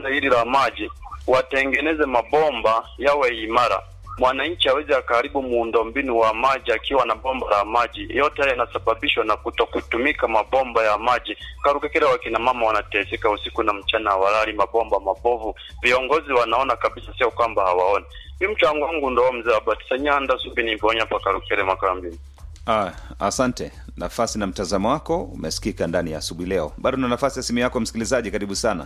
hili la maji watengeneze mabomba yawe imara, mwananchi aweze akaharibu muundombinu wa maji akiwa na bomba la maji. Yote haya yanasababishwa na kutokutumika mabomba ya maji. Karukekera, wakina mama wanateseka usiku na mchana, hawalali, mabomba mabovu. Viongozi wanaona kabisa, sio kwamba hawaoni. Mi mchango wangu ndo mzee Abatisa Nyanda Subi Nimbonya pa Karukere Makambini. Ah, asante. Nafasi na mtazamo wako umesikika ndani ya asubuhi leo. Bado na nafasi ya simu yako msikilizaji, karibu sana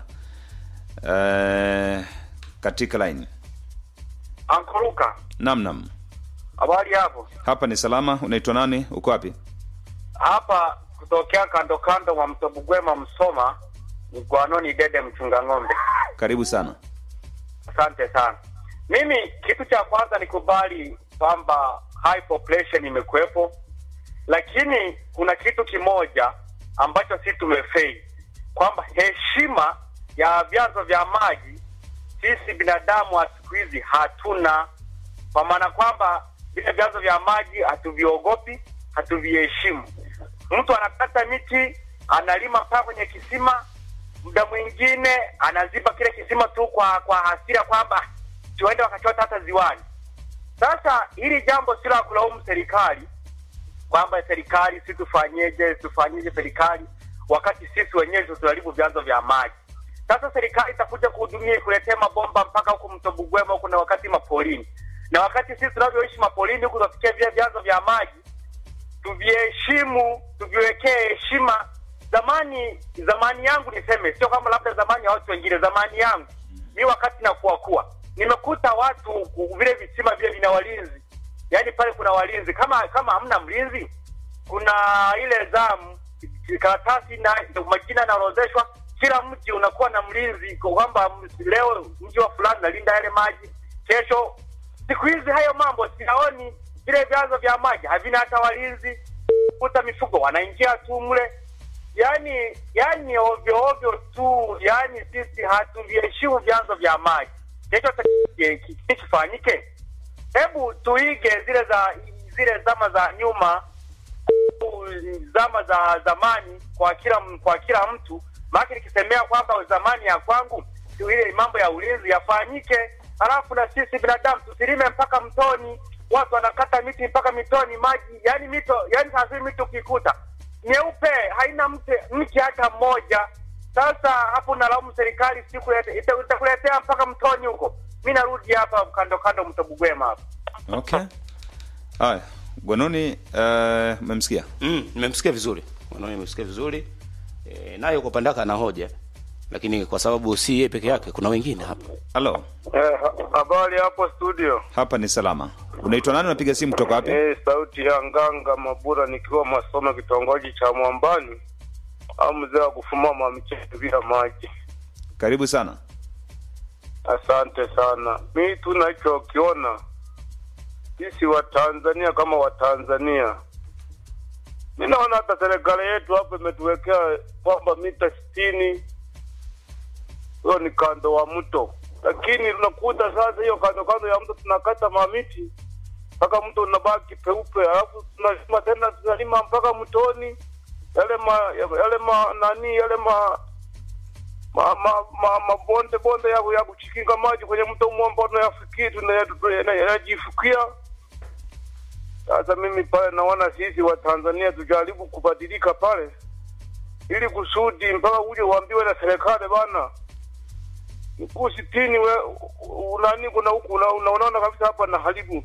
eh, katika line. Ankoruka, Nam nam, habari hapo? hapa ni salama. Unaitwa nani? Uko wapi? Hapa kutokea kando kando mwa mto Bugwema Msoma, Mgwanoni Dede mchunga ng'ombe. Karibu sana. Asante sana. Mimi kitu cha kwanza nikubali kwamba high population imekuwepo, lakini kuna kitu kimoja ambacho sisi tumefeli kwamba heshima ya vyanzo vya maji sisi binadamu wa siku hizi hatuna, kwa maana kwamba vile vyanzo vya maji hatuviogopi, hatuviheshimu. Mtu anakata miti, analima mpaka kwenye kisima, muda mwingine anaziba kile kisima tu kwa kwa hasira kwamba tuende wakachota hata ziwani. Sasa hili jambo si la kulaumu serikali kwamba serikali si tufanyeje, tufanyeje serikali, wakati sisi wenyewe ndio tunaharibu vyanzo vya maji. Sasa serikali itakuja kuhudumia kuletea mabomba mpaka huku mto Bugwema huku na wakati mapolini, na wakati sisi tunavyoishi mapolini huku tunafikia vile vyanzo vya maji, tuviheshimu, tuviwekee heshima. Zamani zamani yangu niseme, sio kama labda zamani ya watu wengine, zamani yangu mi wakati nakuwa kuwa nimekuta watu ku- vile visima vile vina walinzi, yaani pale kuna walinzi. Kama kama hamna mlinzi, kuna ile zamu karatasi na majina yanaorodheshwa, kila mji unakuwa na mlinzi, kwa kwamba m- leo mji wa fulani nalinda yale maji, kesho. Siku hizi hayo mambo siyaoni, vile vyanzo vya maji havina hata walinzi, kuta mifugo wanaingia tu mle yani yani ovyo ovyo tu, yani sisi hatuviheshimu vyanzo vya maji. Chochote ki- ki- kifanyike, hebu tuige zile za zile zama za nyuma, zama za zamani kwa kila kwa kila mtu. Maana nikisemea kwamba zamani ya kwangu tu ile mambo ya ulinzi yafanyike, halafu na sisi binadamu tusilime mpaka mtoni. Watu wanakata miti mpaka mitoni, maji yani mito yani sasa mito ukikuta nyeupe haina mti mti hata mmoja. Sasa hapo nalaumu serikali, siku ita- itakuletea mpaka mtoni huko. Mi narudi hapa kando kando mto Bugwema hapa. Okay. Haya, Gwanoni, eh, umemsikia? Mm, nimemsikia vizuri. Mwanaume nimemsikia vizuri. E, naye kwa upande wake ana hoja. Lakini kwa sababu si yeye peke yake kuna wengine hapa. Halo, Eh, habari hapo studio. hapa ni salama. Unaitwa nani? Unapiga simu kutoka wapi? Eh, sauti ya Nganga Mabura nikiwa Masoma kitongoji cha Mwambani au mzee wa kufuma mamchezo bila maji. Karibu sana. Asante sana. Mi tunachokiona sisi wa Tanzania kama wa Tanzania, mi naona hata serikali yetu hapa imetuwekea kwamba mita sitini hiyo ni kando wa mto, lakini tunakuta sasa hiyo kando kando ya mto tunakata mamiti mpaka mto unabaki peupe, alafu tunalima tena tunalima mpaka mtoni yale ma, yale ma nani yale ma ma, ma, ma, mabonde bonde ya, ya kuchikinga maji kwenye mto mwamba tunayafikia tunayajifukia. Sasa mimi pale naona sisi wa Tanzania tujaribu kubadilika pale, ili kusudi mpaka uje uambiwe na serikali bana mkuu sitini we unani kuna huku una, una, unaona kabisa hapa na haribu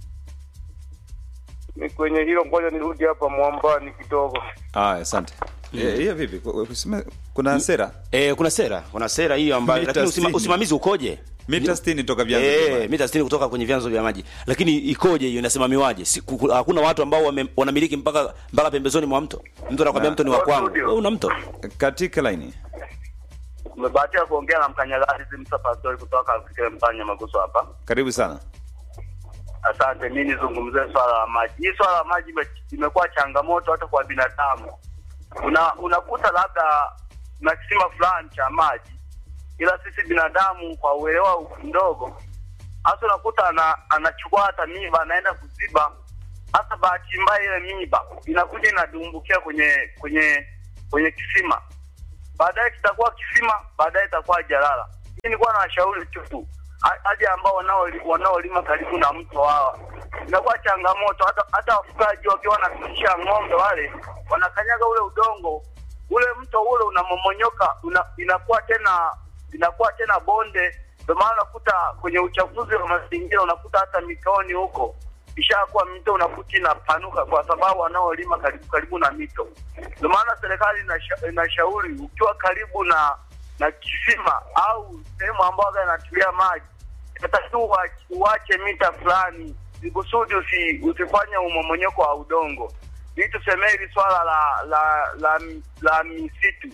ni kwenye hilo. Ngoja nirudi hapa mwambani kidogo. Haya, asante. Eh, Hiyo vipi? Ku- kusema- Kuna sera E, kuna sera, kuna sera hiyo ambayo Mita lakini usima, sitini. usimamizi ukoje? mita 60 toka vyanzo vya Eh, maji. mita 60 kutoka kwenye vyanzo vya maji. Lakini ikoje hiyo inasimamiwaje? Si, ku- ku- hakuna watu ambao wame, wanamiliki mpaka mpaka pembezoni mwa mto. Mtu anakwambia Na- mto ni wa kwangu. Studio. Wewe una mto. Katika laini. Umebahatika kuongea na mkanyagazi Msa Pastori kutoka Afrika Mpanya Maguso hapa. Karibu sana. Asante, mi nizungumzie swala la maji. Hii swala la maji ime- imekuwa changamoto hata kwa binadamu. Una, unakuta labda na kisima fulani cha maji, ila sisi binadamu kwa uelewa mdogo, hasa unakuta ana, anachukua hata miba anaenda kuziba. Hasa bahati mbaya ile miba inakuja inadumbukia kwenye kwenye kwenye kisima, baadaye kitakuwa kisima, baadaye itakuwa jalala. nilikuwa na washauri tu ha- hadi ambao wanao- wanaolima karibu na mto hawa, inakuwa changamoto. Hata hata wafugaji wakiwa wanafikisha ng'ombe wale wanakanyaga ule udongo, ule mto ule unamomonyoka, una, inakuwa tena inakuwa tena bonde. Ndio maana unakuta kwenye uchafuzi wa mazingira unakuta hata mitoni huko ishakuwa mito unakuta inapanuka kwa sababu wanaolima karibu karibu na mito. Ndio maana serikali inasha- inashauri ukiwa karibu na na kisima au sehemu ambayo inatulia maji, inatakiwa uache- uache mita fulani ili kusudi usi, usifanye umomonyoko wa udongo. Ili tusemee hili swala la la la, la misitu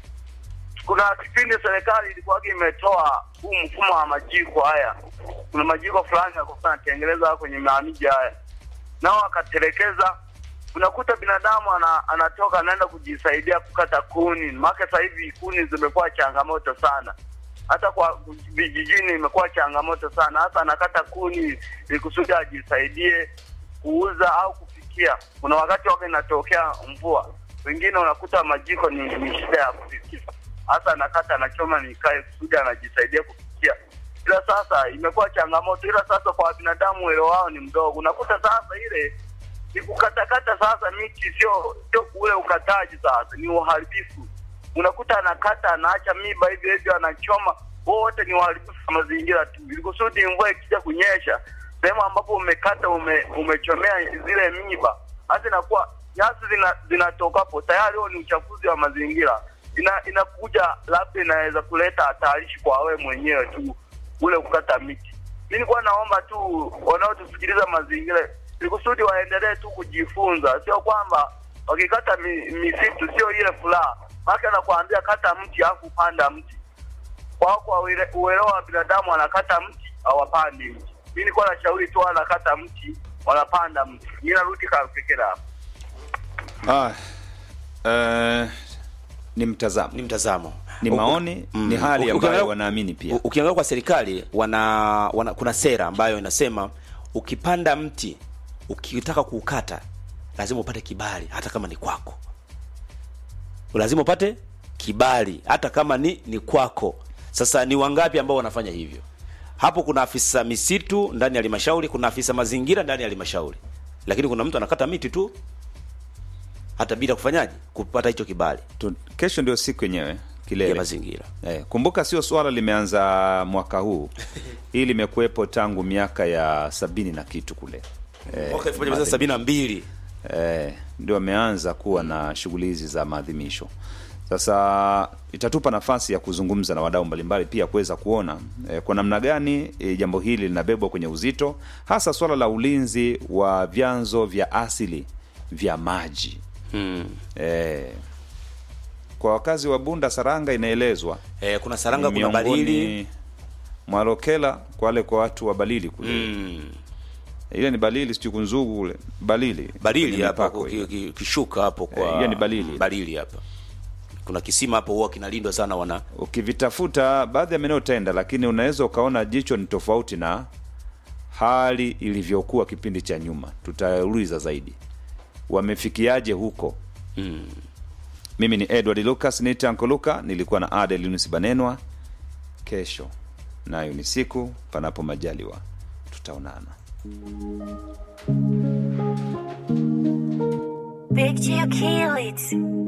kuna kipindi serikali ilikuwa imetoa huu mfumo wa majiko haya. Kuna majiko fulani yalikuwa yanatengenezwa kwenye maamiji haya, nao wakatelekeza. Unakuta binadamu ana, anatoka anaenda kujisaidia kukata kuni, maana sasa hivi kuni zimekuwa changamoto sana, hata kwa vijijini imekuwa changamoto sana, hasa anakata kuni ili kusudi ajisaidie kuuza au kupikia. Kuna wakati wake inatokea mvua, wengine unakuta majiko ni, ni shida ya kupikia, hasa anakata anachoma nikae kusudi anajisaidia kupikia. Ila sasa imekuwa changamoto, ila sasa kwa binadamu uelewa wao ni mdogo. Unakuta sasa ile ni kukatakata sasa miti, sio sio ule ukataji, sasa ni uharibifu. Unakuta anakata anaacha miba hivyo hivyo, anachoma, wote ni uharibifu wa mazingira tu, ili kusudi mvua ikija kunyesha sehemu ambapo umekata ume, umechomea zile miba, hasa inakuwa nyasi zina, zinatoka hapo tayari, huo ni uchafuzi wa mazingira. Ina, inakuja labda inaweza kuleta hatarishi kwa wewe mwenyewe tu ule kukata miti. Mimi nilikuwa naomba tu wanaotusikiliza mazingira ili kusudi waendelee tu kujifunza, sio kwamba wakikata mi, misitu sio ile furaha. Maana anakuambia kata mti alafu panda mti kwao kwa uele- uelewa wa binadamu wanakata mti hawapandi mti. Mimi nilikuwa nashauri tu wanakata mti wanapanda mti. Mimi narudi Karukekera hapo. Ah, eh, ni mtazamo, ni mtazamo ni Uku- maoni, Mm. ni hali Uki- ambayo ukiangalia- wanaamini pia. U- ukiangalia kwa serikali wana, wana kuna sera ambayo inasema ukipanda mti ukitaka kuukata lazima upate kibali hata kama ni kwako lazima upate kibali hata kama ni ni kwako sasa ni wangapi ambao wanafanya hivyo hapo kuna afisa misitu ndani ya halmashauri kuna afisa mazingira ndani ya halmashauri lakini kuna mtu anakata miti tu hata bila kufanyaje kupata hicho kibali Tu- Kesho ndio siku yenyewe ya kilele. mazingira Eh, kumbuka sio swala limeanza mwaka huu, hii limekuwepo tangu miaka ya sabini na kitu kule eh, mwaka 1972 eh, ndio wameanza kuwa na shughuli hizi za maadhimisho. Sasa itatupa nafasi ya kuzungumza na wadau mbalimbali pia kuweza kuona eh, kwa namna gani eh, jambo hili linabebwa kwenye uzito, hasa swala la ulinzi wa vyanzo vya asili vya maji hmm. eh, kwa wakazi wa Bunda Saranga inaelezwa Eh, kuna Saranga, ni kuna Balili. miongoni mwa Lokela kwa wale kwa watu wa Balili kule Mm. ile ni Balili sijui kunzugu kule Balili Balili Kwenye hapa mipako ki- hiyo. ki- kishuka hapo kwa Eh, hiyo ni Balili. Balili hapa. Kuna kisima hapo huwa kinalindwa sana wana ukivitafuta baadhi ya maeneo utaenda, lakini unaweza ukaona jicho ni tofauti na hali ilivyokuwa kipindi cha nyuma. Tutauliza zaidi wamefikiaje huko. mm. Mimi ni Edward Lucas nite Uncle Luka, nilikuwa na Adel Yunus Banenwa. Kesho nayo ni siku, panapo majaliwa tutaonana. Picture kill it.